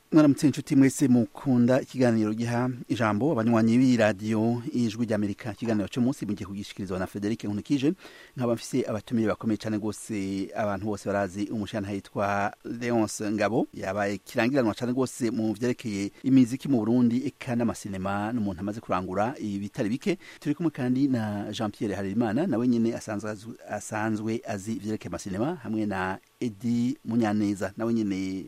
mwaramutse inshuti mwese mukunda ikiganiro giha ijambo abanywanyi b'iradiyo ijwi ry'amerika ikiganiro cy'umunsi mugiye kugishikirizwa na frederic nkunikije nkaba mfise abatumire bakomeye cyane rwose abantu bose barazi umushana yitwa leonce ngabo yabaye kirangiranwa cyane rwose mu vyerekeye imiziki mu burundi eka n'amasinema n'umuntu amaze kurangura ibitari bike turi kumwe kandi na jean pierre harerimana nawe nyene asanzwe asanzwe azi ivyerekeye amasinema hamwe na edi munyaneza nawe nyene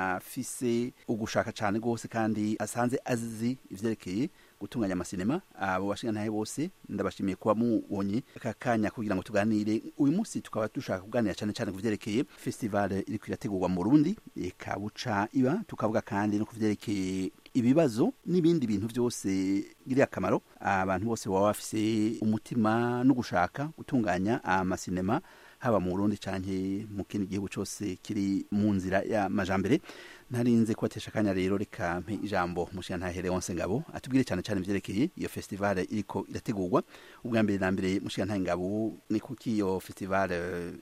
afise ugushaka cyane rwose kandi asanze azi ivyerekeye gutunganya amasinema abo bashingantahe bose ndabashimiye kuba mubonye aka kanya kugira ngo tuganire uyu munsi tukaba dushaka kuganira cyane cyane ku vyerekeye festival iriko irategurwa mu Burundi eka buca iba tukavuga kandi no ku vyerekeye ibibazo n'ibindi bintu byose biri akamaro abantu bose baba bafise umutima no gushaka gutunganya amasinema haba mu Burundi canke mu kindi gihugu cose kiri mu nzira ya majambere narinze kubatesha akanya rero reka mpe ijambo mushiyantahe Leonce Ngabo atubwire cyane cyane ivyerekeye iyo festival iriko irategurwa ubwa mbere na mbere mushiyantahe Ngabo ni kuki iyo festival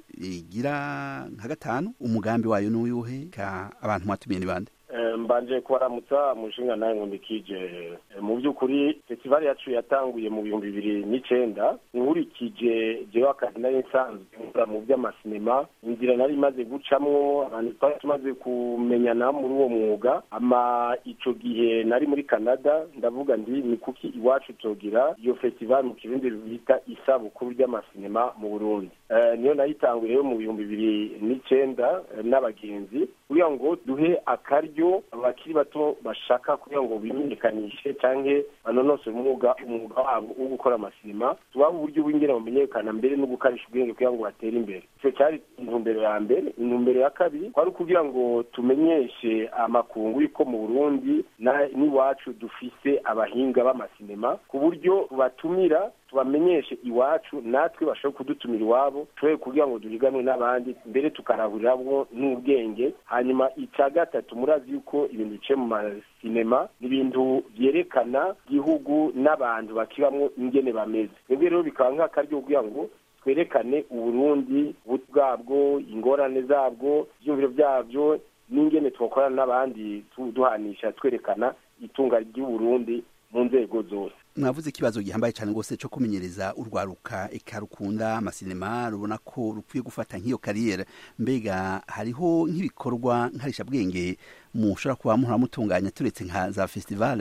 igira nka gatanu umugambi wayo n'uyuhe ka abantu mwatumiye ni bande mbanje kubaramutsa mushinga nawe nkumbikije mu by'ukuri festival yacu yatanguye mu bihumbi bibiri n'icenda nkurikije jewe akazi nari nsanzwe nkora mu by'amasinema inzira nari imaze gucamwo abantu twari tumaze kumenyana muri uwo mwuga ama ico gihe nari muri canada ndavuga ndi ni kuki iwacu togira iyo festival mu kirundi bita isabukuru ry'amasinema mu burundi niyo nayitanguye rero mu bihumbi bibiri n'icenda n'abagenzi kugira ngo duhe akaryo abakiri bato bashaka kugira ngo bimenyekanishe canke banonosore umwuga umwuga wabo wo gukora amasinema tubaha uburyo bw'ingene bamenyekana mbere no gukarisha ubwenge kugira ngo batere imbere ico cyari intumbero ya mbere intumbero ya kabiri kwari kugira ngo tumenyeshe amakungu yuko mu burundi n'iwacu dufise abahinga b'amasinema ku buryo batumira tubamenyeshe iwacu natwe bashobora kudutumira iwabo tuwe kugira ngo duhiganwe n'abandi mbere tukarahuriramo n'ubwenge hanyuma icya gatatu murazi yuko ibintu biciye mu masinema ni ibintu byerekana igihugu n'abantu bakibamwo ingene bameze twebwe rero bikaba nk'akaryo kugira ngo twerekane uburundi bwabwo ingorane zabwo ibyumviro byabyo n'ingene twakorana n'abandi duhanisha twerekana itunga ry'uburundi mu nzego zose mwavuze ikibazo gihambaye cyane rwose cyo kumenyereza urwaruka eka rukunda amasinema rubona ko rukwiye gufata nk'iyo kariyeri mbega hariho nk'ibikorwa nkarishabwenge mushobora kuba muhora mutunganya turetse nka za festival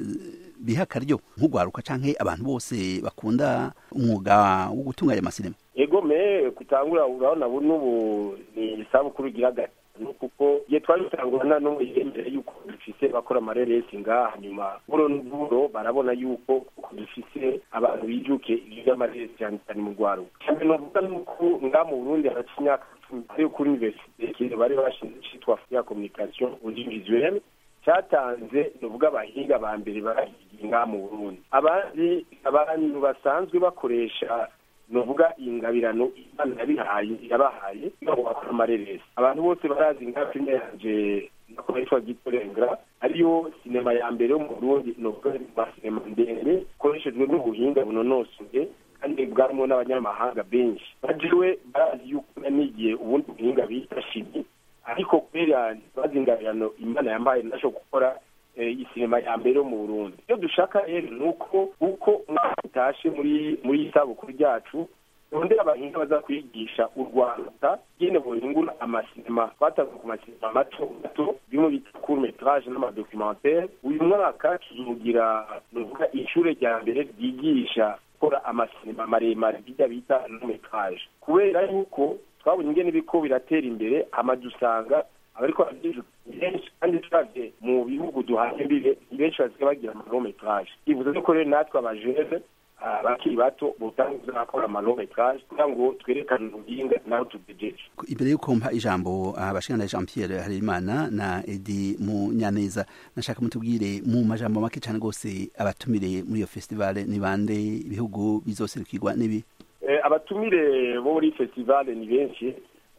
biha akaryo nk'urwaruka canke abantu bose bakunda umwuga wo gutunganya amasinema ego me kutangura urabona ubu n'ubu ni isabukuru igira gatanu kuko igihe twari dutangura nta n'umwe yemera yuko dufise bakora amareresi ngaha nyuma buro n'uburo barabona yuko dufise abantu bijuke ibyo by'amareresi cyane cyane mu rwaruka cyane novuga nuko ngaha mu burundi haraca imyaka cumi kuri universite bari bashinze citwa ya communication audiovisuelle cyatanze nuvuga abahinga ba mbere barahigiye ngaha mu burundi abandi abantu basanzwe bakoresha nuvuga ingabirano imana yabihaye yabahaye kugira ngo bakore amareresi abantu bose barazi nka filime yanje nakora yitwa gitorengra ariyo sinema ya mbere yo mu burundi nuvuga ma sinema ndende ikoreshejwe n'ubuhinga bunonosoye kandi bwarimo n'abanyamahanga benshi bajewe barazi yuko nanigiye ubundi buhinga bita shimi ariko kubera bazi ingabirano imana yambaye ndashobora gukora isinema ya mbere yo mu burundi iyo dushaka rero ni uko uko umwaka utashe muri muri isabukuru ryacu rondera abahinga baza kwigisha u rwanda nyine buhingura amasinema twatanze ku masinema mato mato bimwe bita court metrage n'amadocumentaire uyu mwaka tuzugira nuvuga ishure rya mbere ryigisha gukora amasinema maremare bijya bita long metrage kubera yuko twabonye ingene biriko biratera imbere hama dusanga abariko benshi kandi turavye mu bihugu duhanye mbibe benshi basigaye bagira amalometrage bivuze ko rero natwe abajene bakiri bato botanguza bakora amalometrage kugira ngo twerekane ubuhinga naho tugejeje imbere y'uko mpa ijambo abashingana Jean Pierre Harerimana na Edi Munyaneza nashaka mutubwire mu majambo make cyane rwose abatumire muri iyo festival ni bande ibihugu bizoserukirwa n'ibi abatumire bo muri festival ni benshi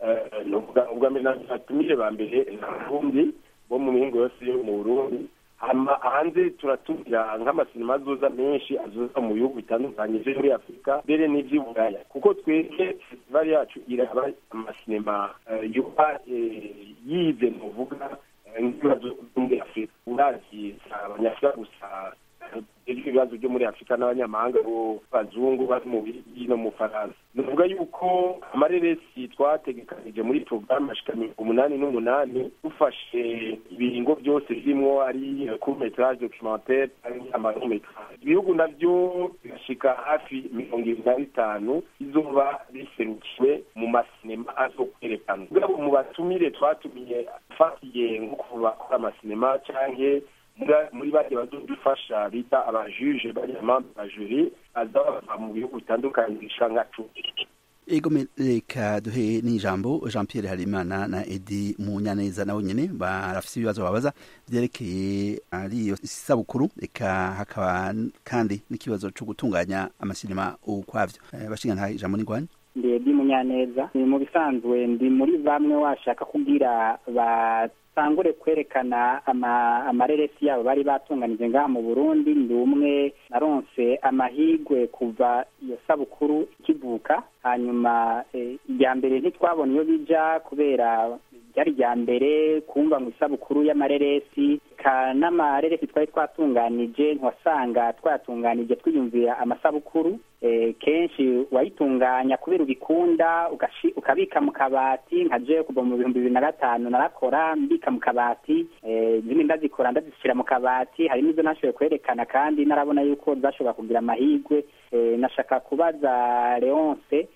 ubwa mbere abatumire ba mbere ni abarundi bo mu mihingo yose yo mu burundi hanze turatumira nk'amasinema azoza menshi azoza mu bihugu bitandukanye vyo muri afurika mbere n'ivy'i buraya kuko twebwe festival yacu iraba amasinema yoba yize nuvuga nk'ibibazo vyo muri afurika urazi abanyafurika gusa ibibazo byo muri afurika n'abanyamahanga bo bazungu bari mu bigi no mu faransa ni ukuvuga yuko amareresi twategekanije muri porogaramu ashika mirongo umunani n'umunani dufashe ibiringo byose birimwo ari courmetrage documentaire cyangwa amarometrage ibihugu navyo bigashika hafi mirongo ibiri na bitanu bizoba biserukiwe mu masinema azokwerekanwa mugabo mu batumire twatumiye fatiye nko kubakora amasinema canke muri bajya bazodufasha bita abajuje bariya mambe ba juri aza bava mu bihugu bitandukanye bisha nka cumi ego reka duhe n'ijambo jean pierre harimana na edi munyaneza nawe nyine barafise ibibazo babaza vyerekeye ari iyo sabukuru reka hakaba kandi n'ikibazo co gutunganya amasinema ukwavyo bashinga nta ijambo n'ingwanya ndi edi munyaneza mu bisanzwe ndi muri bamwe washaka kugira ba tangure kwerekana amareresi yabo bari batunganije ngaha mu burundi ndi umwe naronse amahigwe kuva iyo sabukuru ikivuka hanyuma irya mbere ntitwabona iyo bija kubera ryari rya mbere kumva mu isabukuru y'amareresi ka n'amareresi twari twatunganije ntiwasanga twayatunganije twiyumvira amasabukuru kenshi wayitunganya kubera ubikunda ukabika mu kabati nka je kuva mu bihumbi bibiri na gatanu narakora mbika mu kabati zimwe ndazikora ndazishyira mu kabati hari n'izo nashoboye kwerekana kandi narabona yuko zashobora kugira amahirwe nashaka kubaza leonce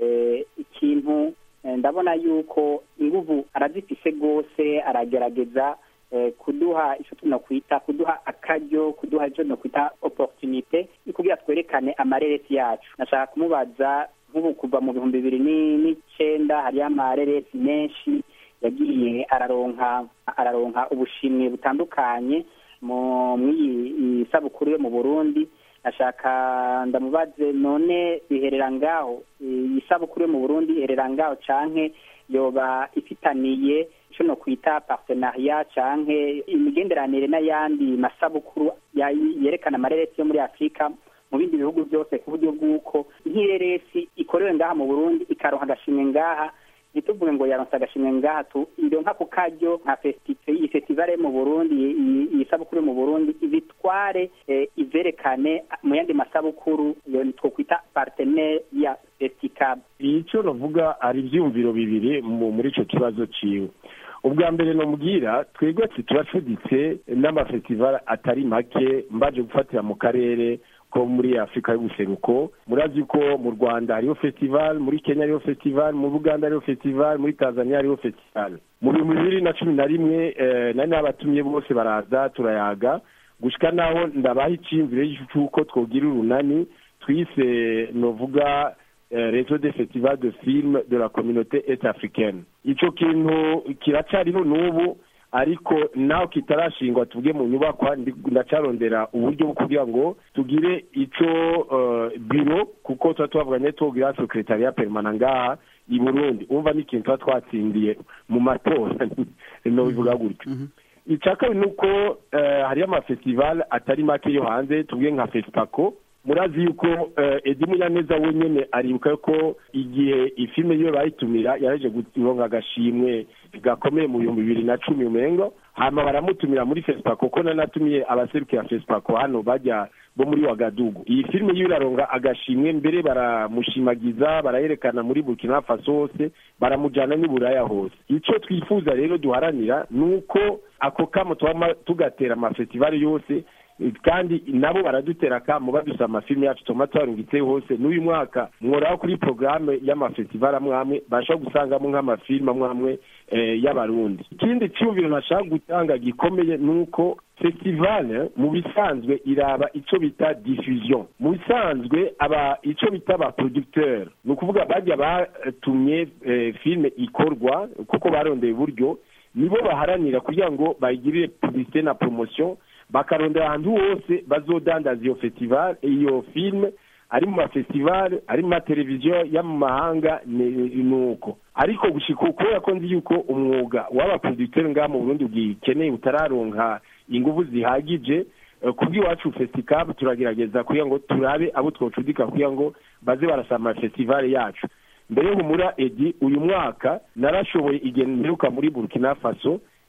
ikintu ndabona yuko inguvu arazifise rwose aragerageza kuduha icyo tunakwita kuduha akaryo kuduha icyo tunakwita opportunite kugira twerekane amareresi yacu nashaka kumubaza nk'ubu kuva mu bihumbi bibiri n'icenda hariyo amareresi menshi yagiye araronka araronka ubushimwe butandukanye mu iyi sabukuru yo mu burundi ashaka ndamubaze none biherera ngaho iyi sabukuru yo mu burundi iherera ngaho canke yoba ifitaniye ico no kwita partenariat canke imigenderanire n'ayandi masabukuru yerekana amareresi yo muri afurika mu bindi bihugu byose ku buryo bw'uko nk'ireresi ikorewe ngaha mu burundi ikaronka agashimwe ngaha ntituvuge ngo yaronse agashimwe ngaha tu ironka ku karyo nka iyi festivale mu burundi iyi sabukuru mu burundi ibitware iverekane mu yandi masabukuru twokwita partenaire ya festicab icyo navuga ari ibyiyumviro bibiri muri icyo kibazo ciwe ubwa mbere nomubwira twebwe turacuditse n'amafestivale atari make mbaje gufatira mu karere ko muri afurika y'ubuseruko murazi ko mu rwanda hariho festival muri kenya hariho festival mu buganda hariho festival muri tanzania hariho festival mu bihumbi bibiri na cumi na rimwe nari nabatumye bose baraza turayaga gushika naho ndabaha iciyumviro cy'uko twogira urunani twise novuga réseau des festivals de films de la communauté est africaine ico kintu kiracariho n'ubu ariko naho kitarashingwa tuvuge mu nyubakwa ndacarondera uburyo bwo kugira ngo tugire ico biro kuko tuba twavuganye tugira secretariat permanent ngaha i burundi umva n'ikintu tuba twatsindiye mu matora no bivuga gutyo icya kabiri ni uko hariyo amafestival atari make yo hanze tuvuge nka fesipako murazi yuko edi munyaneza wenyine aribuka ko igihe ifilime yo bayitumira yaje guronka agashimwe gakomeye mu bihumbi bibiri na cumi umengo hama baramutumira muri fesipako ko nanatumiye abaserukira fesipako hano bajya bo muri wagadugu iyi filime yo iraronga agashimwe mbere baramushimagiza barayerekana muri burkina faso hose baramujyana n'iburaya hose icyo twifuza rero duharanira ni uko ako kamo tuba tugatera amafestivali yose kandi nabo baradutera kamo badusaba amafilime yacu tuma twarungitse hose n'uyu mwaka mworaho kuri porogaramu y'amafestivali amwe amwe bashobora gusangamo nk'amafilime amwe amwe y'abarundi ikindi cyumviro nashaka gutanga gikomeye ni uko festivale mu bisanzwe iraba icyo bita diffusion mu bisanzwe aba icyo bita aba producteur ni ukuvuga bajya batumye filime ikorwa kuko barondeye uburyo nibo baharanira kugira ngo bayigirire publicité na promotion bakarondera ahantu hose bazodandaza iyo festival iyo filime ari mu mafestivale ari mu mateleviziyo yo mu mahanga ni uko ariko gushika kubera ko nzi yuko umwuga w'abaproducteur ngaha mu burundi ugikeneye utararonka ingufu zihagije kubw'iwacu festicab turagerageza kugira ngo turabe abo twocudika kugira ngo baze barasaba amafestivale yacu mbere y'umura edi uyu mwaka narashoboye igihe mperuka muri burkina faso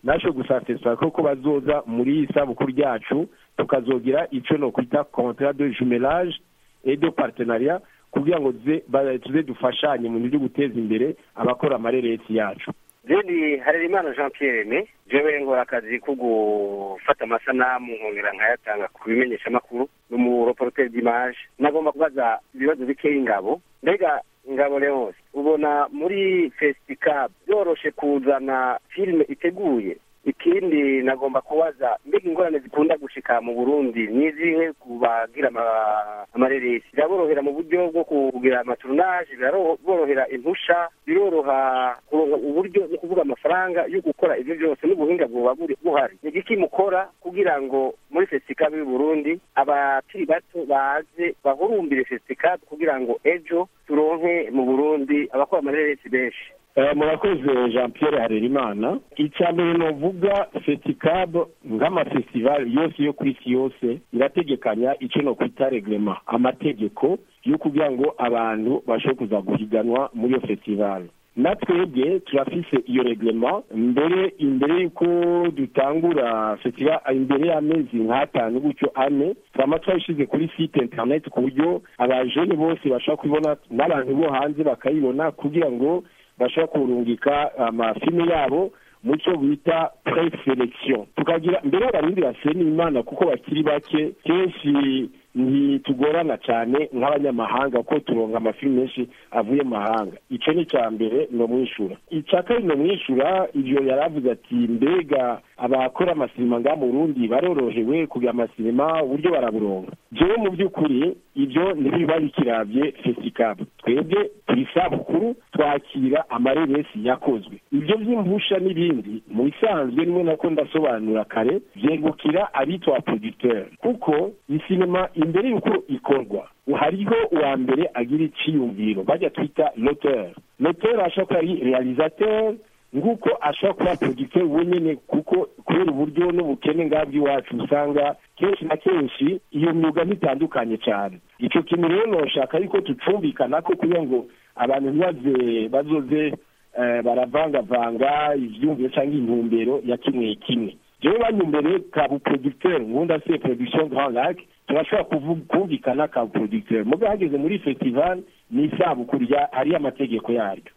nasho gusatisa ko bazoza muri iyi sabukuru ryacu tukazogira icyo no kwita contrat de jumelage et de partenariat kugira ngo tuze dufashanye mu byo guteza imbere abakora amareresi yacu jeni harerimana jean pierre ne jewe nkora akazi ko gufata amasanamu nkongera nkayatanga ku bimenyeshamakuru n'umuroporoteri d'image nagomba kubaza ibibazo bikeya ingabo mbega ingabo leonce ubona muri festicab byoroshe kuzana filime iteguye ikindi nagomba kubaza mbega ingorane zikunda gushika mu burundi nizihe kubagira amareresi biraborohera mu buryo bwo kugira amaturunaje biraborohera impusha biroroha kuronka uburyo no kuvuga amafaranga yo gukora ibyo byose n'ubuhinga buba buhari ni igiki mukora kugira ngo muri festicab y'u burundi abakiri bato baze bahurumbire festicab kugira ngo ejo turonke mu burundi abakora amareresi benshi murakoze jean pierre harerimana icya mbere novuga feticab nk'amafestivali yose yo ku isi yose irategekanya icyo no kwita reglema amategeko yo kugira ngo abantu bashobore kuza guhiganwa muri iyo festivali na twebwe turafise iyo reglema mbere imbere y'uko dutangura festival imbere y'amezi nk'atanu gutyo ane turama twayishize kuri site internet ku buryo abajene bose bashobora kubibona n'abantu bo hanze bakayibona kugira ngo bashobora kurungika amafilme yabo mu cyo bita preselection tukagira mbere y'abarundi basena imana kuko bakiri bake kenshi ntitugorana cyane nk'abanyamahanga kuko turonga amafilme menshi avuye mu mahanga icyo ni icya mbere ni umwishyura icya kabiri ni umwishyura ibyo yari avuze ati mbega abakora amasinema ngaha mu burundi barorohewe kugira amasinema uburyo baraburonga jewe mu by'ukuri ibyo ntibiba bikirabye fesikabu twebwe turi sabukuru twakira amareresi yakozwe ibyo by'impusha n'ibindi mu bisanzwe nimwe nako ndasobanura kare byegukira abitwa producteur kuko isinema imbere y'uko ikorwa hariho uwa mbere agira iciyumviro bajya twita loteur loteur ashobora kuba ari realisateur nguko ashobora kuba producteur wenyine kuko kubera uburyo n'ubukene ngabwo iwacu usanga kenshi na kenshi iyo myuga ntitandukanye cyane icyo kintu rero noshaka yuko tucumvikana ko kugira ngo abantu ntibaze bazoze baravangavanga ivyumviro cyangwa intumbero ya kimwe kimwe jewe banyumbere ka buproducteur ngunda se production grand lac turashobora kumvikana ka buproducteur muga hageze muri festival ni isabukuru hariyo amategeko yaryo